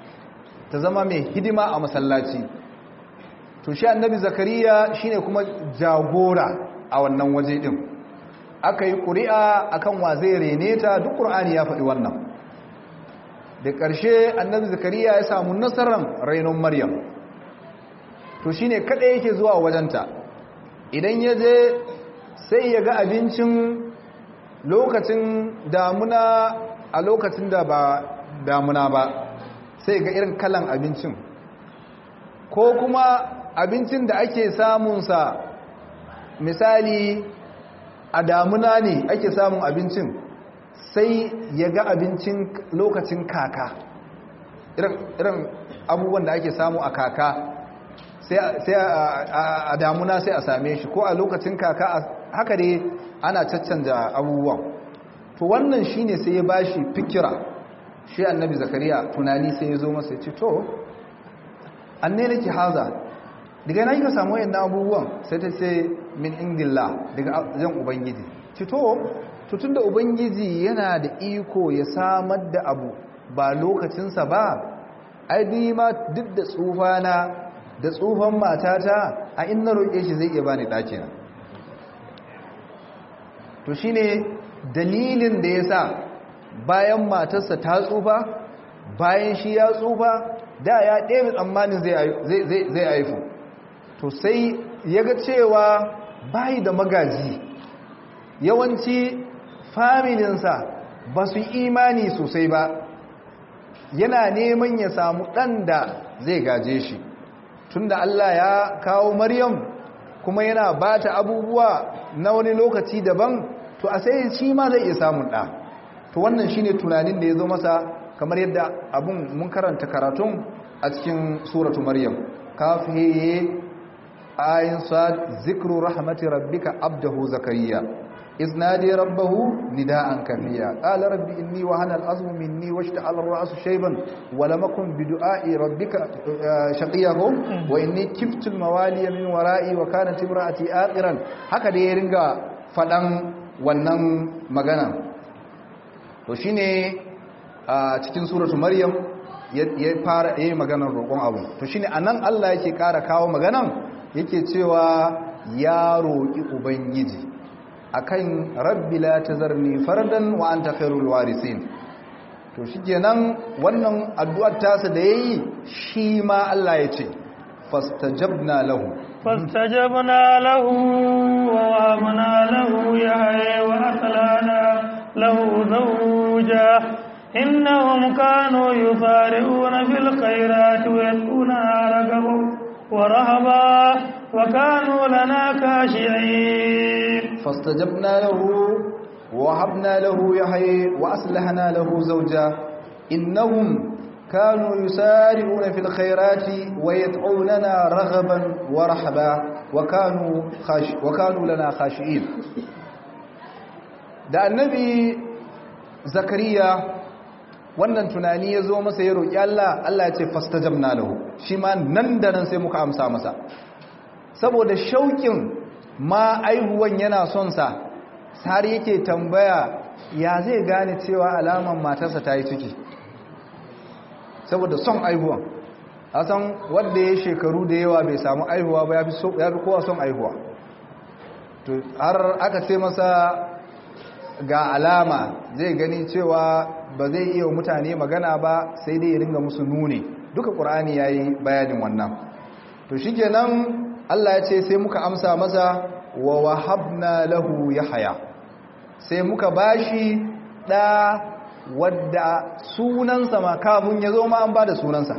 ta zama mai hidima a masallaci to shi annabi zakariya shine kuma jagora a wannan waje din aka yi ƙuri'a akan wa zai rene ta duk ƙur'ani ya faɗi wannan da ƙarshe annabi zakariya ya samu nasarar rainon maryam to shine kada yake zuwa wajenta idan ya je sai ya ga abincin lokacin damuna a lokacin da ba damuna ba sai ga irin kalan abincin ko kuma abincin da ake samunsa misali a damuna ne ake samun abincin sai ya ga abincin lokacin kaka irin abubuwan da ake samu a kaka sai a damuna sai a same shi ko a lokacin kaka haka dai ana caccanja abubuwan to wannan shine sai ya bashi fikira shi annabi zakariya tunani sai ya zo masa ya ce to anne nake haza daga yana ka samu wayannan abubuwan sai ta ce min indillah daga zan ubangiji ce to tutun da ubangiji yana da iko ya samar da abu ba lokacinsa ba ai ma duk da tsufana da tsufan matata a inna roƙe shi zai iya bani ɗakina to shine dalilin da ya sa bayan matarsa ta tsufa bayan shi ya tsufa da ya ɗebe tsammanin zai haifu to sai ya ga cewa bayi da magaji yawanci familinsa ba su imani sosai ba yana neman ya samu ɗan da zai gaje shi tunda Allah ya kawo Maryam kuma yana ba ta abubuwa na wani lokaci daban to a sai shi ma zai iya samun ɗa to wannan shine tunanin da ya zo masa kamar yadda abun mun karanta karatun a cikin suratu Maryam kafiye ayin sa zikru rahmati rabbika abdahu zakariya إذ نادي ربه نداء كفيا قال ربي إني وهن الأزم مني واشتعل الرأس شيبا ولم أكن بدعاء ربك شقيه وإني كفت الموالي من ورائي وكانت امرأتي آقرا هكذا يرنغا فدن wannan magana to shine a cikin suratu maryam ya fara yayin maganar roƙon abu to shine anan Allah yake ƙara kawo maganan yake cewa ya roƙi ubangiji akan rabbi la tazarni fardan wa anta khairul warisin to shikenan wannan addu'ar tasa da yayi shi ma Allah ya ce fastajabna lahu fastajabna lahu wa wahabna lahu yahya wa aslana lahu zawja innahum kanu yusari'una fil khairati wa yad'una ragaban wa rahaba wa kanu lana khashi'in فاستجبنا له ووهبنا له يحيى وأصلحنا له زوجا إنهم كانوا يسارعون في الخيرات ويدعوننا رغبا ورحبا وكانوا, خاش وكانوا لنا خاشئين da annabi zakariya wannan tunani ya zo masa ya roƙi Allah Allah ya ce fastajabna lahu shi ma nan da nan sai muka amsa masa saboda shauƙin ma aihuwan yana son sa har yake tambaya ya zai gane cewa alaman matarsa ta yi ciki saboda son aihuwan a san wanda ya shekaru da yawa bai samu aihuwa ba ya fi kowa son aihuwa to har aka ce masa ga alama zai gani cewa ba zai iya mutane magana ba sai dai ya ringa musu nune duka ƙur'ani ya yi bayanin wannan to shi kenan allah ya ce sai muka amsa masa wa wahabna lahu yahya sai muka bashi da wadda sunansa ma kafin ya zo ma an bada sunansa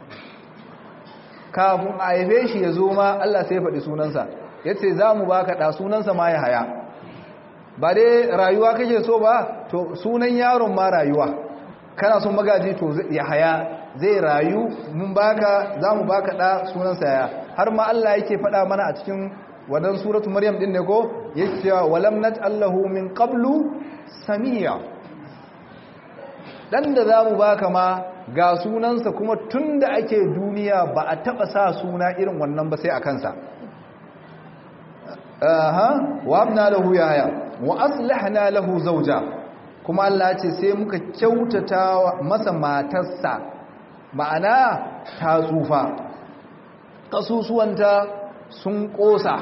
kafin a haife shi ya zo ma Allah sai faɗi sunansa yace za mu baka da sunansa ma yahya ba dai rayuwa kake so ba to sunan yaron ma rayuwa kana son magaji to yahya zai rayu mun baka za mu baka da sunansa ya har ma Allah yake faɗa mana a cikin wadan suratu maryam din ne ko yake cewa walam naj'allahu min qablu samiya dan da zamu baka ma ga sunansa kuma tunda ake duniya ba a taba sa suna irin wannan ba sai a kansa aha wa abna lahu yahya wa aslahna lahu zawja kuma Allah ce sai muka kyautata masa matarsa ma'ana ta tsufa ƙasusuwanta sun ƙosa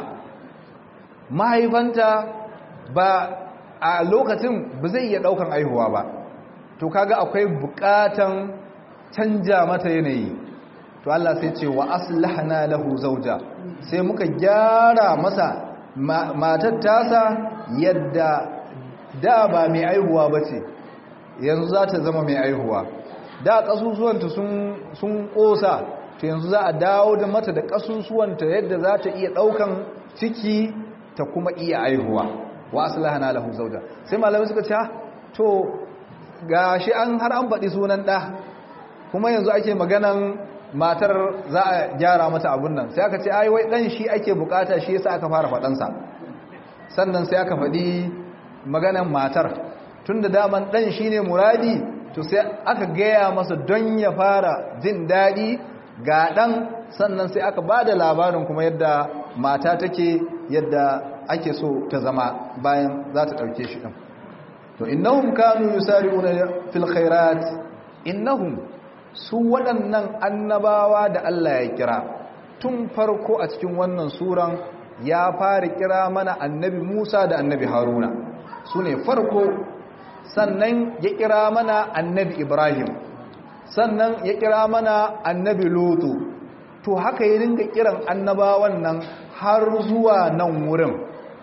mahaifanta ba a lokacin ba zai iya ɗaukan aihuwa ba to kaga akwai buƙatan canja mata yanayi to Allah sai ce wa aslahna lahu zawja sai muka gyara masa matar tasa yadda da ba mai aihuwa bace yanzu za ta zama mai aihuwa da kasusuwanta sun sun kosa to yanzu za a dawo da mata da kasusuwanta yadda za ta iya daukan ciki ta kuma iya aihuwa wa aslahna lahu zawja sai malamai suka ce to gashi an har an faɗi sunan ɗa kuma yanzu ake maganan matar za a gyara mata abun nan sai aka ce ai wai dan shi ake bukata shi yasa aka fara fadansa sannan sai aka faɗi maganan matar tunda daman dan shine muradi to sai aka gaya masa don ya fara jin daɗi ga dan sannan sai aka bada labarin kuma yadda mata take yadda ake so ta zama bayan za ta ɗauke shi ɗin to innahum kanu yusari'una fil khairat innahum su waɗannan annabawa da Allah ya kira tun farko a cikin wannan suran ya fara kira mana annabi Musa da annabi Haruna su ne farko sannan ya kira mana annabi Ibrahim sannan ya kira mana annabi Lutu to haka ya dinga kiran annabawan nan har zuwa nan wurin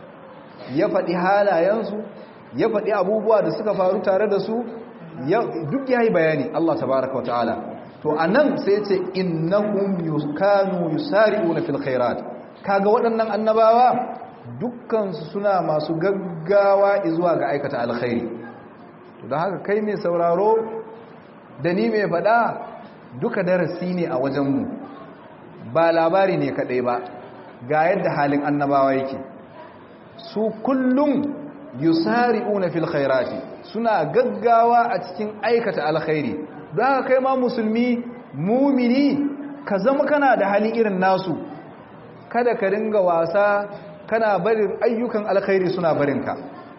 ya faɗi halayensu ya faɗi abubuwa da suka faru tare da su duk ya yi bayani Allah tabaraka wa ta'ala to a nan sai ce innahum kanu yusari'una fil khairat kaga waɗannan annabawa dukkansu suna masu gaggawa zuwa ga aikata alkhairi to don haka kai mai sauraro da ni mai faɗa duka darasi ne a wajenmu ba labari ne kaɗai ba ga yadda halin annabawa yake su kullum yusari'una fil khairati suna gaggawa a cikin aikata alkhairi don haka kai ma musulmi mumini ka zama kana da hali irin nasu kada ka ringa wasa kana barin ayyukan alkhairi suna barinka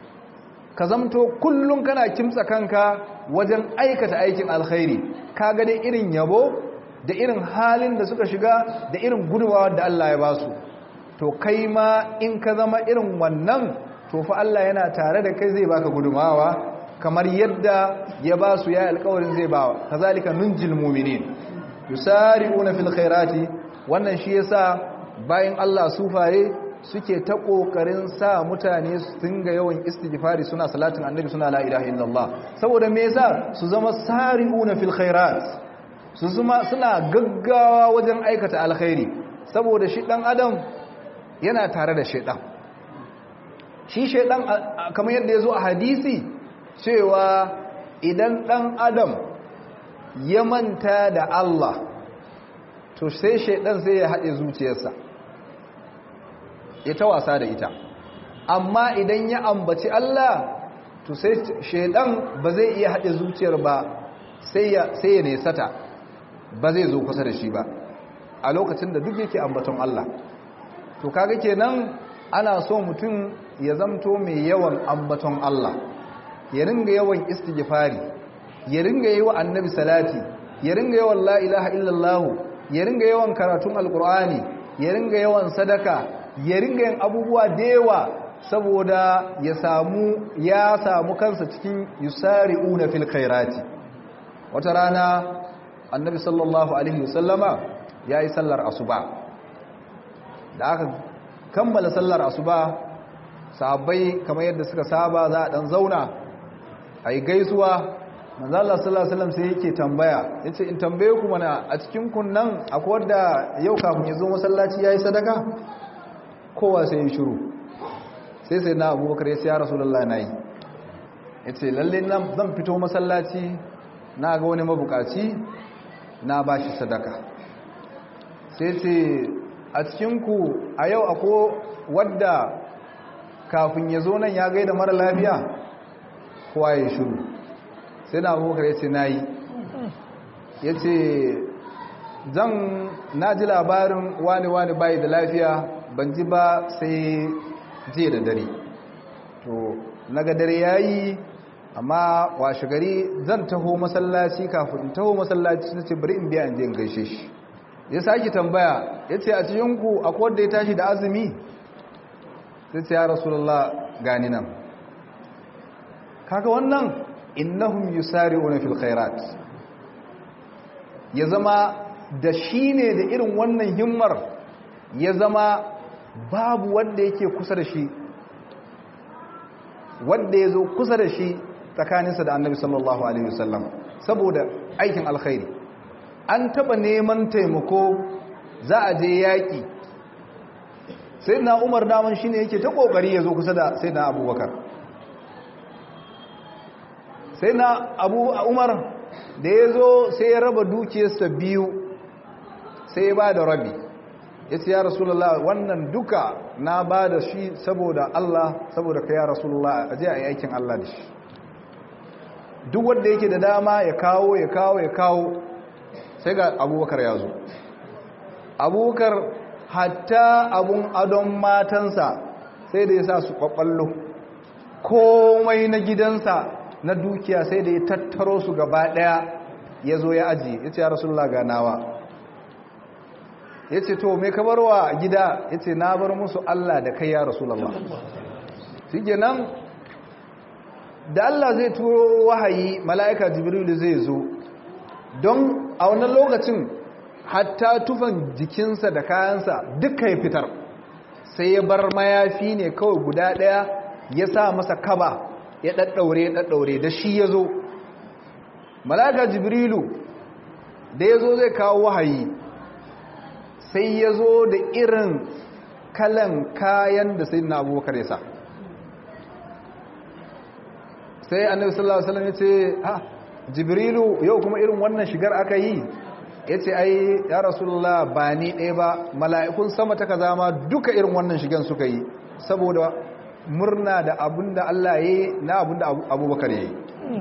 ka zamto kullum kana kimtsa kanka wajen aikata aikin alkhairi ka ga dai irin yabo da irin halin da suka shiga da irin gudunmawa da Allah ya basu to kai ma in ka zama irin wannan to fa Allah yana tare da kai zai baka gudumawa kamar yadda ya ba su ya alƙawarin zai bawa kazalika nunjil mu'minin yusari'una fil khairati wannan shi yasa bayan Allah sufaye suke ta kokarin sa mutane su dinga yawan istighfari suna salatin annabi suna la ilaha illallah saboda me yasa su zama sari'una fil khairat su zama suna gaggawa wajen aikata alkhairi saboda shi dan adam yana tare da shaidan shi shaidan kamar yadda ya zo a hadisi cewa idan dan adam ya manta da Allah to sai shaidan sai ya haɗe zuciyarsa ya ta wasa da ita amma idan ya ambaci Allah to sai shaidan ba zai iya haɗe zuciyar ba sai ya nesata ba zai zo kusa da shi ba a lokacin da duk yake ambaton Allah to kaga kenan ana so mutum ya zamto mai yawan ambaton Allah ya ringa yawan istighfari ya ringa yi wa annabi salati ya ringa yawan la ilaha illallah ya ringa yawan karatun alkur'ani ya ringa yawan sadaka ya ringa yin abubuwa da yawa saboda ya samu ya samu kansa cikin yusari'una fil khairati wata rana annabi sallallahu alaihi wasallama yayi sallar asuba da aka kammala sallar asuba sahabbai kamar yadda suka saba za a dan zauna ayi gaisuwa manzo Allah sallallahu alaihi wasallam sai yake tambaya yace in tambaye ku mana a cikin kunnan akwai wanda yau kafin ya zo masallaci yayi sadaka kowa sai ya shiru sai sai na Abubakar ya ce ya Rasulullahi nayi yace lalle zan fito masallaci na ga wani mabukaci na bashi sadaka sai ce a cikinku a yau ako wadda kafin ya zo nan ya gaida mara lafiya kowa ya shiru sai na abubakar ya ce na yi ya ce zan na ji labarin wani-wani bayi da lafiya ban ji ba sai jiya da dare to naga dare ya yi amma washe gari zan taho masallaci kafin in taho masallaci na ce bari in biya in je in gaishe shi ya sake tambaya ya ce a cikinku akwai wanda ya tashi da azumi sai ce ya rasulullah gani nan kaga wannan innahum yusari'una fil khairat ya zama da shi ne da irin wannan himmar ya zama babu wanda yake kusa da shi wanda ya zo kusa da shi tsakaninsa da annabi sallallahu alaihi wasallam saboda aikin alkhairi an taba neman taimako za a je yaƙi sai na umar daman shi ne yake ta ƙoƙari ya zo kusa da sai na abubakar sai na abu umar da ya zo sai ya raba dukiyarsa biyu sai ya ba da rabi ya ce ya rasulullah wannan duka na ba da shi saboda Allah saboda ka ya rasulullah a je a yi aikin Allah da shi duk wanda yake da dama ya kawo ya kawo ya kawo sai ga abubakar ya zo abubakar hatta abun adon matansa sai da ya sa su kwakwallo komai na gidansa na dukiya sai da ya tattaro su gaba daya ya zo ya aji ya ce ya rasulullah ga nawa ya ce to mai kabarwa gida ya ce na bar musu Allah da kai ya rasulullah shi nan da Allah zai turo wahayi mala'ika jibrilu zai zo don a wannan lokacin hatta tufan jikinsa da kayansa duka ya fitar sai ya bar mayafi ne kawai guda ɗaya ya sa masa kaba ya ɗaɗɗaure ya ɗaɗɗaure da shi ya zo malaka jibrilu da ya zo zai kawo wahayi sai ya zo da irin kalan kayan da sai na abubakar ya sa sai annabi sallallahu alaihi wasallam ya ce ha jibrilu yau kuma irin wannan shigar aka yi ya ce ai ya rasulullah ba ni ɗaya ba mala'ikun sama ta kaza ma duka irin wannan shigan suka yi saboda murna da abinda Allah ya yi na abinda abubakar ya yi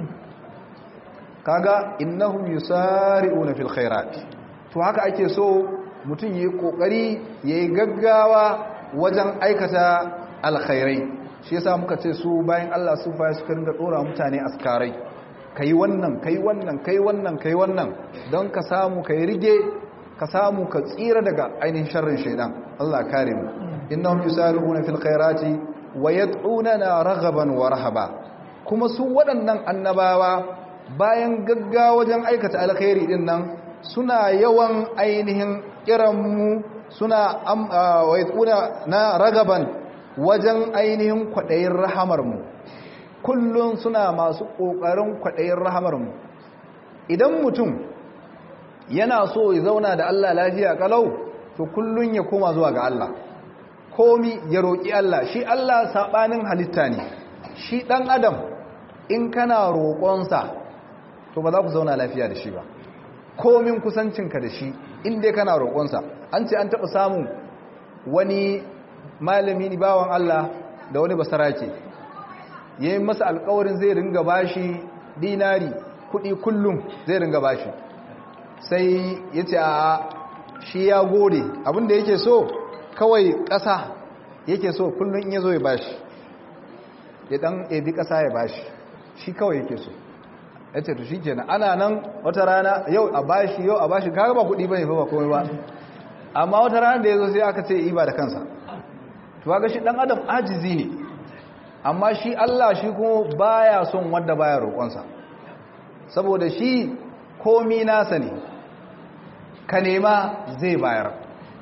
kaga innahum yusari'una fil khairat to haka ake so mutum yi kokari yayi gaggawa wajen aikata alkhairai shi yasa muka ce su bayan Allah su fa suka ringa dora mutane askarai kai wannan kai wannan kai wannan kai wannan don ka samu kai rige ka samu ka tsira daga ainihin sharrin shaidan Allah kare mu innahum yusari'una fil khairati wa yad'unana raghaban wa rahaba kuma su waɗannan annabawa bayan gaggawa wajen aikata alkhairi din nan suna yawan ainihin kiranmu suna wa yad'una ragaban wajen ainihin kwadayin rahamar mu kullun suna masu kokarin kwadayin rahamar mu idan mutum yana so ya zauna da Allah lafiya kalau to kullun ya koma zuwa ga Allah komi ya roƙi Allah shi Allah saɓanin halitta ne shi ɗan adam in kana roƙonsa to ba za ku zauna lafiya da shi ba komin kusancinka da shi inda kana roƙonsa an ce an taɓa samun wani malami bawan Allah da wani basarake ya yi masa alkawarin zai ringa bashi dinari kuɗi kullum zai ringa bashi sai ya ce a shi ya gode abinda yake so kawai ƙasa yake so kullum in ya zo ya bashi ya ɗan ebi ƙasa ya bashi shi kawai yake so ya ce to shi kenan ana nan wata rana yau a bashi yau a bashi kaga ba kuɗi bane fa ba komai ba amma wata rana da ya zo sai aka ce iba da kansa to ga shi ɗan adam ajizi ne amma shi Allah shi kuma baya son wanda baya roƙonsa saboda shi komi nasa ne ka nema zai bayar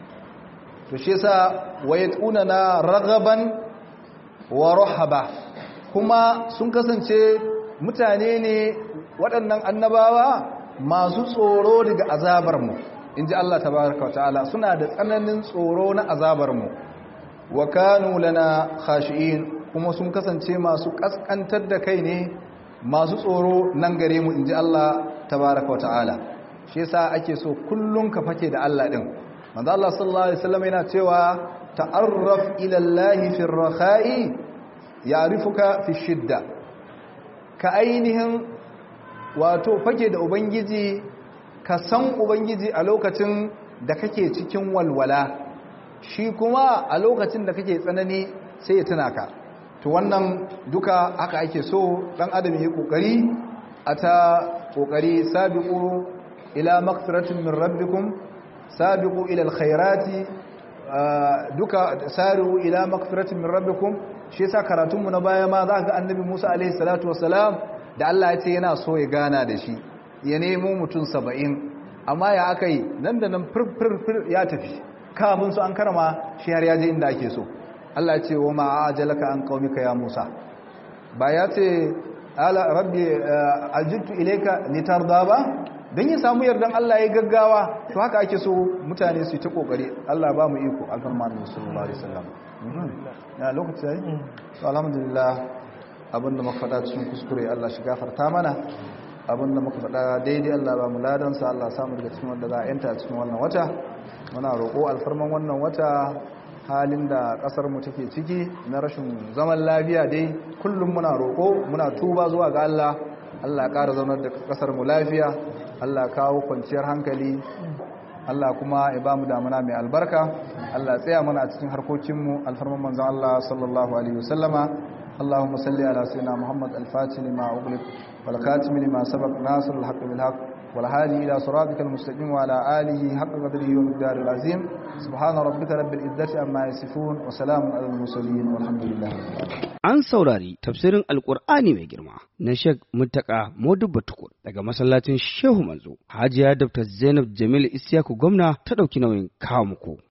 to shi yasa wayatuna na ragaban wa rahaba kuma sun kasance mutane ne waɗannan annabawa masu tsoro daga azabar mu inji Allah tabaraka wa ta'ala suna da tsananin tsoro na azabar mu wa kanu lana khashi'in kuma sun kasance masu kaskantar da kai ne masu tsoro nan gare mu inji Allah tabaraka wa ta'ala shi yasa ake so kullun ka fake da Allah din manzo Allah sallallahu alaihi wasallam yana cewa ta'arraf ila Allah fi ar-rakha'i ya'rifuka fi shidda ka ainihin wato fake da ubangiji ka san ubangiji a lokacin da kake cikin walwala shi kuma a lokacin da kake tsanani sai ya tuna ka to wannan duka haka ake so dan adam yi kokari a ta kokari sabiqu ila maghfiratin min rabbikum sabiqu ila alkhairati duka sari'u ila maghfiratin min rabbikum shi yasa karatun mu na baya ma za ga annabi Musa alaihi salatu wassalam da Allah ya ce yana so ya gana da shi ya nemo mutum 70 amma ya akai nan da nan fir fir ya tafi kamun su an karama shi har ya je inda ake so Allah ya ce wa ma ajalaka an qaumika ya Musa ba ya ce ala rabbi aljittu ilayka litarda ba don ya samu yardan Allah ya gaggawa to haka ake so mutane su yi ta kokari Allah ba mu iko akan manzon sallallahu alaihi wasallam ya lokaci yayi to alhamdulillah abinda muka faɗa cikin kuskure Allah shi gafarta mana abinda muka faɗa daidai Allah ba mu ladan sa Allah samu daga cikin wanda za a yanta cikin wannan wata muna roƙo alfarman wannan wata halin da kasar mu take ciki na rashin zaman lafiya dai kullum muna roƙo muna tuba zuwa ga Allah Allah ya ƙara zaunar da kasar mu lafiya Allah ya kawo kwanciyar hankali Allah kuma ya bamu damuna mai albarka Allah ya tsaya mana a cikin harkokin mu alfarman manzon Allah sallallahu alaihi wasallama اللهم صل على سيدنا محمد الفاتح لما أغلق والخاتم لما سبق ناصر الحق بالحق والهادي إلى صراطك المستقيم وعلى آله حق قدره ومقدار العظيم سبحان ربك رب العزة عما يصفون وسلام على المرسلين والحمد لله An saurari tafsirin Alƙur'ani mai girma na Sheikh Muttaka Modubba Tukur daga masallacin Shehu Manzo. Hajiya Dr. Zainab Jamil Isiyaku gwamna ta ɗauki nauyin kawo muku.